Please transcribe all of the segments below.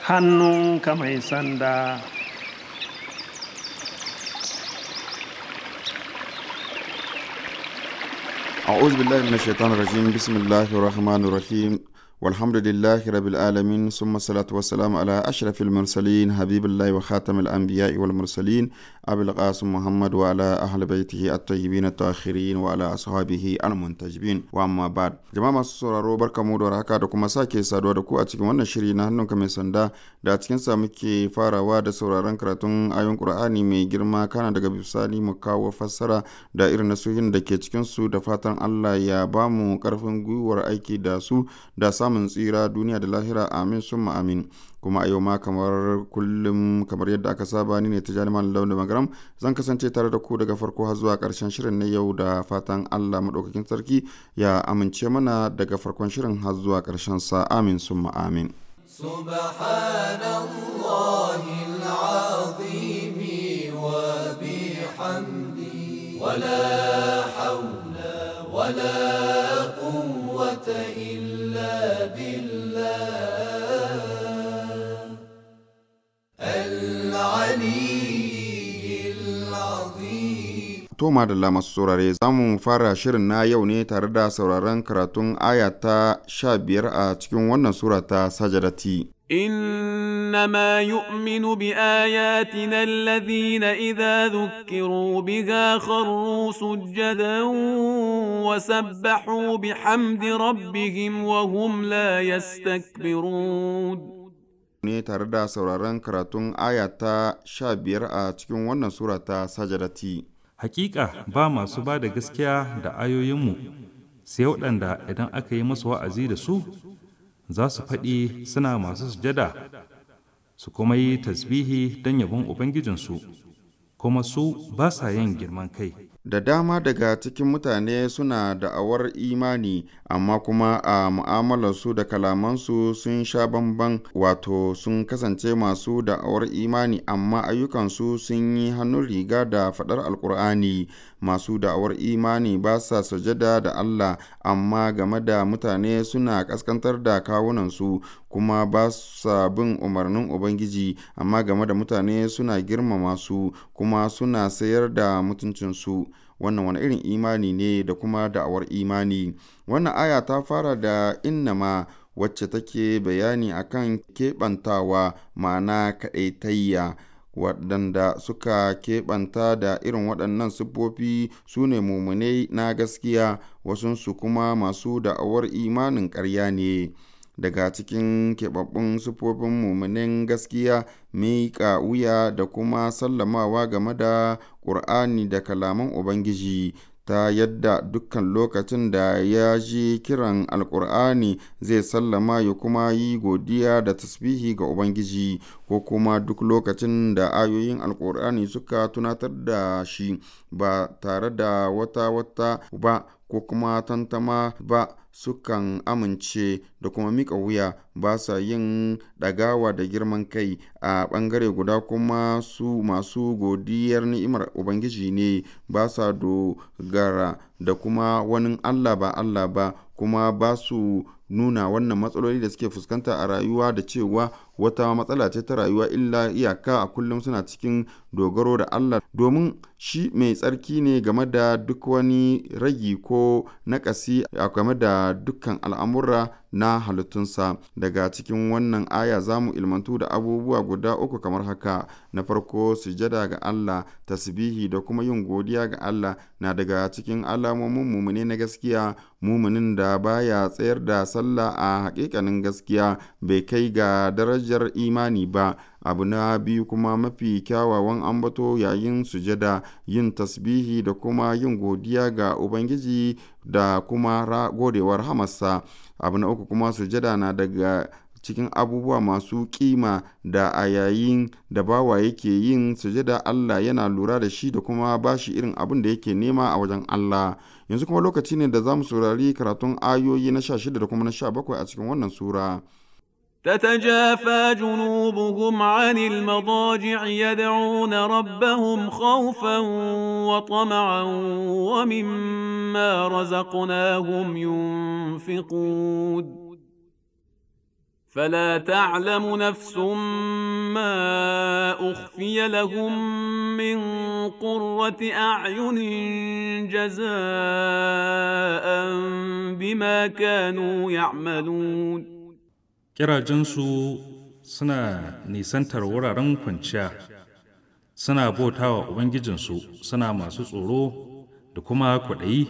hannunka mai sanda أعوذ بالله من الشيطان الرجيم بسم الله الرحمن الرحيم والحمد لله رب العالمين ثم الصلاة والسلام على أشرف المرسلين حبيب الله وخاتم الأنبياء والمرسلين أبي القاسم محمد وعلى أهل بيته الطيبين الطاهرين وعلى أصحابه المنتجبين وأما بعد جماعة masu sauraro barkamu da haka da kuma sake saduwa da ku a cikin wannan shiri na hannunka mai sanda da a cikin sa muke farawa da sauraron karatun ayon Qur'ani mai girma kana daga bisani mu kawo fassara da irin nasuhin da ke cikin su da fatan Allah ya ba mu karfin gwiwar aiki da su da samun tsira duniya da lahira amin summa amin kuma a yau ma kamar kullum kamar yadda aka saba ni ne ta jami'an launin magaram zan kasance tare da ku daga farko har zuwa karshen shirin na yau da fatan allah maɗaukakin sarki ya amince mana daga farkon shirin har zuwa karshen sa amin summa amin سبحان الله العظيم وبحمده ولا حول ولا قوة إلا بالله العلي العظيم To madalla masu saurare za mu fara shirin na yau ne tare da sauraron karatun aya ta sha biyar a cikin wannan sura ta sajadati. انما يؤمن باياتنا الذين اذا ذكروا بها خروا سجدا وسبحوا بحمد ربهم وهم لا يستكبرون ne tare da sauraron karatun aya ta sha biyar a cikin wannan sura ta sajadati. Hakika ba masu ba da gaskiya da ayoyinmu sai waɗanda idan aka yi masu wa'azi da su za su faɗi suna masu sujada su kuma yi tasbihi don yabon Ubangijinsu kuma su ba sa yin girman kai. Da dama daga cikin mutane suna da'awar imani amma kuma a mu'amalarsu da kalamansu sun sha bamban wato sun kasance masu da'awar imani amma ayyukansu sun yi hannun riga da faɗar alkur'ani masu da'awar imani ba sa sujada da Allah amma game da mutane suna ƙaskantar da kawunansu kuma ba sa bin umarnin Ubangiji amma game da mutane suna girmama su kuma suna sayar da mutuncinsu wannan wani irin imani ne da kuma da'awar imani wannan aya ta fara da innama wacce take bayani akan keɓantawa ma'ana kaɗaitayya waɗanda suka keɓanta da irin waɗannan siffofi su ne mummunai na gaskiya wasunsu kuma masu da'awar imanin ƙarya ne daga cikin keɓaɓɓun siffofin mummunin gaskiya miƙa wuya da kuma sallamawa game da ƙur'ani da kalaman ubangiji ta yadda dukkan lokacin da ya ji kiran alkur'ani zai sallama ya kuma yi godiya da tasbihi ga ubangiji ko kuma duk lokacin da ayoyin alkur'ani suka tunatar da shi ba tare da wata wata ba ko kuma tantama ba sukan amince da kuma mika wuya ba sa yin ɗagawa da girman kai a ɓangare guda kuma su masu godiyar ni'imar ubangiji ne ba sa dogara da kuma wani allah ba allah ba kuma ba su nuna wannan matsaloli da suke fuskanta a rayuwa da cewa wata matsala ce ta rayuwa illa iyaka a kullum suna cikin dogaro da Allah domin shi mai tsarki ne game da duk wani ragi ko nakasi a game da dukkan al'amura na halittunsa daga cikin wannan aya za mu ilmantu da abubuwa guda uku kamar haka na farko sujada ga Allah tasbihi da kuma yin godiya ga Allah na daga cikin alamomin mumune na gaskiya muminin da baya tsayar da sallah a hakikanin gaskiya bai kai ga darajar imani ba abu na biyu kuma mafi kyawawan ambato yayin sujada yin tasbihi da kuma yin godiya ga ubangiji da kuma godewar hamarsa abu na uku kuma sujada na daga cikin abubuwa masu kima da a yayin da bawa yake yin sujada Allah yana lura da shi da kuma bashi irin abin da yake nema a wajen Allah yanzu kuma lokaci ne da za mu saurari karatun ayoyi na sha shida da kuma na sha bakwai a cikin wannan sura تتجافى جنوبهم عن المضاجع يدعون ربهم خوفا وطمعا ومما رزقناهم ينفقون فلا تعلم نفس ما اخفي لهم من قره اعين جزاء بما كانوا يعملون Kirajensu suna nisantar wuraren kwanciya, suna bautawa Ubangijinsu suna masu tsoro da kuma kwaɗayi,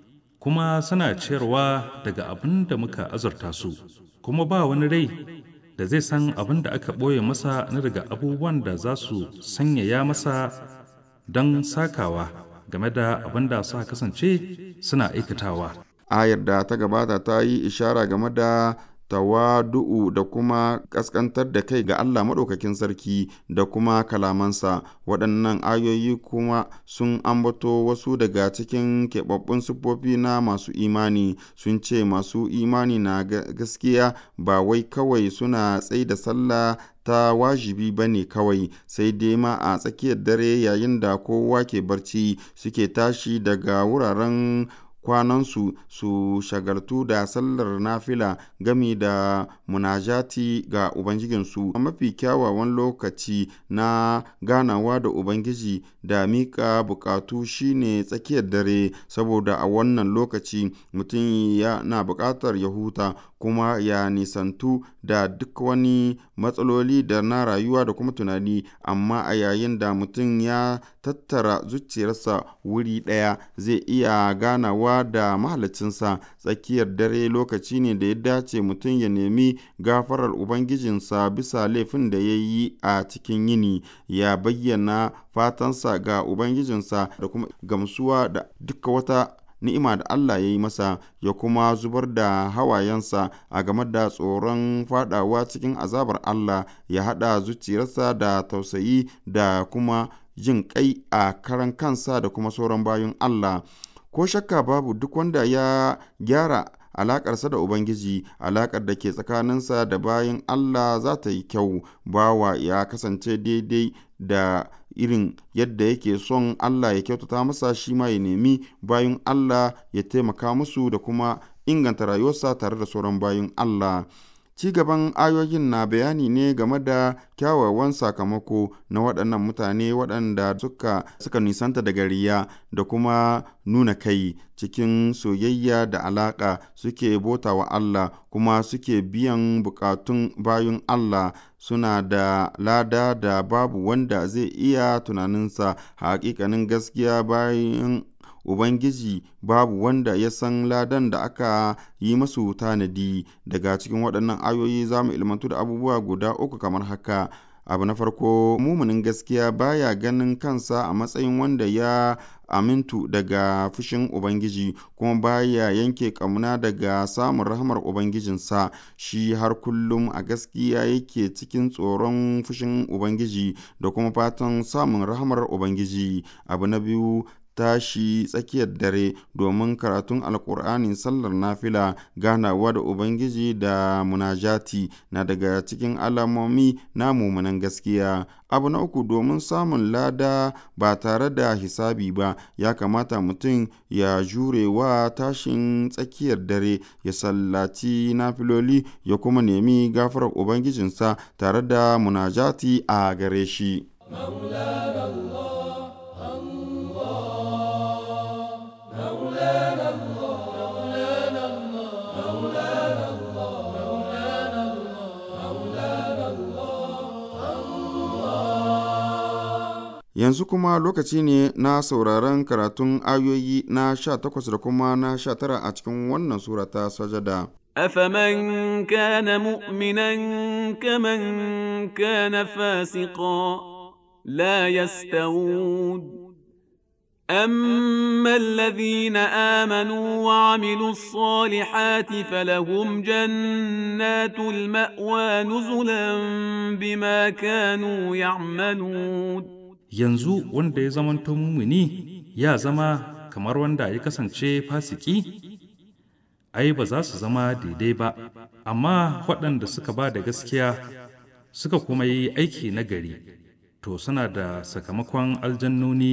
kuma suna ciyarwa daga abin da muka azurta su, kuma ba wani rai da zai san abin da aka ɓoye masa na daga abubuwan da za su sanyaya masa don sakawa game da abin da suka kasance suna aikatawa. ayar da ta gabata ta yi ishara game da tawadu'u da kuma ƙasƙantar da kai ga Allah maɗaukakin sarki da kuma kalamansa waɗannan ayoyi kuma sun ambato wasu daga cikin keɓaɓɓun siffofi na masu imani sun ce masu imani na gaskiya ba wai kawai suna tsai da sallah ta wajibi ba ne kawai sai dai ma a tsakiyar dare yayin da kowa ke barci suke tashi daga wuraren kwanansu su shagaltu da sallar nafila gami da munajati ga Ubangijinsu. A mafi kyawawan lokaci na ganawa da Ubangiji da miƙa buƙatu shine tsakiyar dare, saboda a wannan lokaci mutum yana buƙatar ya huta kuma ya nisantu da duk wani matsaloli da na rayuwa da kuma tunani, amma a yayin da mutum ya tattara zuciyarsa wuri ɗaya zai iya ganawa da mahalicinsa tsakiyar dare lokaci ne da ya dace mutum ya nemi gafarar Ubangijinsa bisa laifin da ya yi a cikin yini, ya bayyana fatansa ga Ubangijinsa da kuma gamsuwa da duka wata ni'ima da Allah ya yi masa ya kuma zubar da hawayensa a game da tsoron fadawa cikin azabar Allah ya haɗa zuciyarsa da tausayi da kuma jin kai a karan kansa da kuma sauran bayan Allah. Ko shakka babu duk wanda ya gyara alaƙarsa da Ubangiji, alaƙar da ke tsakaninsa da bayan Allah za ta yi kyau, bawa ya kasance daidai da irin yadda yake son Allah ya kyautata masa shi ma ya nemi bayan Allah ya taimaka musu da kuma inganta rayuwarsa tare da sauran bayan Allah. Ci gaban ayoyin na bayani ne game da kyawawan sakamako na waɗannan mutane waɗanda suka, suka nisanta daga riya da kuma nuna kai cikin soyayya da alaƙa suke bota wa Allah kuma suke biyan bukatun bayan Allah suna da lada da babu wanda zai iya tunaninsa haƙiƙanin gaskiya bayan Ubangiji babu wanda ya san ladan da aka yi masu tanadi daga cikin waɗannan ayoyi za mu ilmantu da abubuwa guda uku kamar haka. Abu na farko, mumunin gaskiya baya ganin kansa a matsayin wanda ya amintu daga fushin Ubangiji kuma baya yanke ƙauna daga samun rahamar Ubangijinsa shi har kullum a gaskiya yake cikin tsoron fushin Ubangiji da kuma fatan samun rahamar Ubangiji. Abu na biyu, tashi tsakiyar dare domin karatun alkur'ani sallar nafila ganawa da ubangiji da munajati na daga cikin alamomi na mumunan gaskiya abu na uku domin samun lada ba tare da hisabi ba ya kamata mutum ya jure wa tashin tsakiyar dare ya sallaci nafiloli ya kuma nemi gafarar ubangijinsa tare da munajati a gare shi Yanzu kuma lokaci ne na sauraron karatun ayoyi na sha takwas da kuma na sha tara a cikin wannan sura ta sajada. أفمن كان مؤمنا كمن كان فاسقا لا يستوون أما الذين آمنوا وعملوا الصالحات فلهم جنات المأوى نزلا بما كانوا يعملون yanzu wanda ya zamanto mumuni ya zama kamar wanda ya kasance fasiki ai ba za su zama daidai ba amma waɗanda suka ba da gaskiya suka kuma yi aiki nagari to suna da sakamakon aljannoni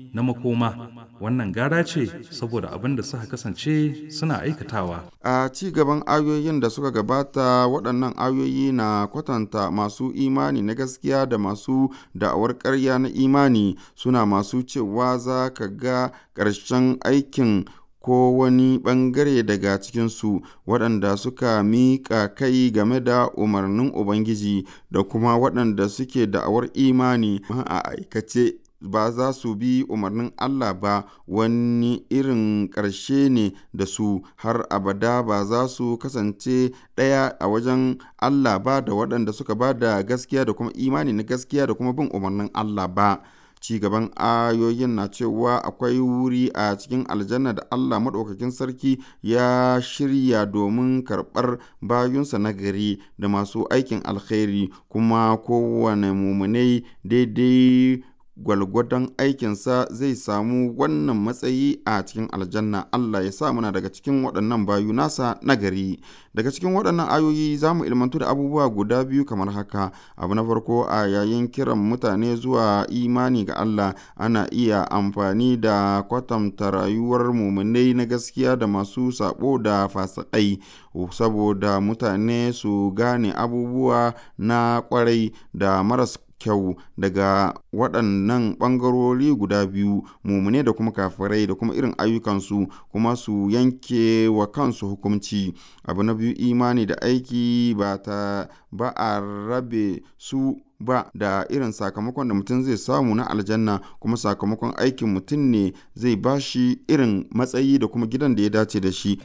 na makoma wannan gara ce saboda abin da suka kasance suna aikatawa a ci gaban ayoyin da suka gabata waɗannan ayoyi na kwatanta masu imani na gaskiya da masu da'awar ƙarya na imani suna masu cewa za ka ga ƙarshen aikin ko wani ɓangare daga cikinsu waɗanda suka miƙa kai game da umarnin Ubangiji da kuma waɗanda suke da'awar imani a aikace ba za su bi umarnin Allah ba wani irin ƙarshe ne da su har abada ba za su kasance ɗaya a wajen Allah ba da waɗanda suka ba da gaskiya da kuma imani na gaskiya da kuma bin umarnin Allah ba. ci gaban ayoyin na cewa akwai wuri a cikin aljanna da Allah maɗaukakin sarki ya shirya domin karɓar bayunsa na gari da masu aikin alkhairi kuma kowane mumunai daidai gwalgwadon aikinsa zai samu wannan matsayi a cikin aljanna Allah ya sa muna daga cikin waɗannan bayu nasa nagari daga cikin waɗannan ayoyi za mu ilmantu da abubuwa guda biyu kamar haka abu na farko a yayin kiran mutane zuwa imani ga Allah ana iya amfani da kwatanta rayuwar muminai na gaskiya da masu sabo da fasikai saboda mutane su gane abubuwa na kwarai da maras kyau daga waɗannan ɓangarori guda biyu mumune da kuma kafirai da kuma irin ayyukansu kuma su yanke wa kansu hukunci abu na biyu imani da aiki ba ta ba a rabe su ba da irin sakamakon da mutum zai samu na aljanna kuma sakamakon aikin mutum ne zai bashi irin matsayi da kuma gidan da ya dace da shi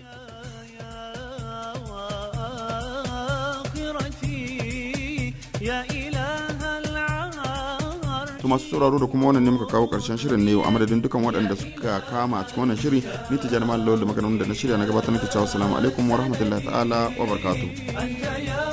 to masu sauraro da kuma wannan ne muka kawo karshen shirin ne a madadin dukan waɗanda suka kama a cikin wannan shiri ni tijjani malam da maganin da na shirya na gabatar nake cewa assalamu alaikum wa rahmatullahi ta'ala wa barakatuh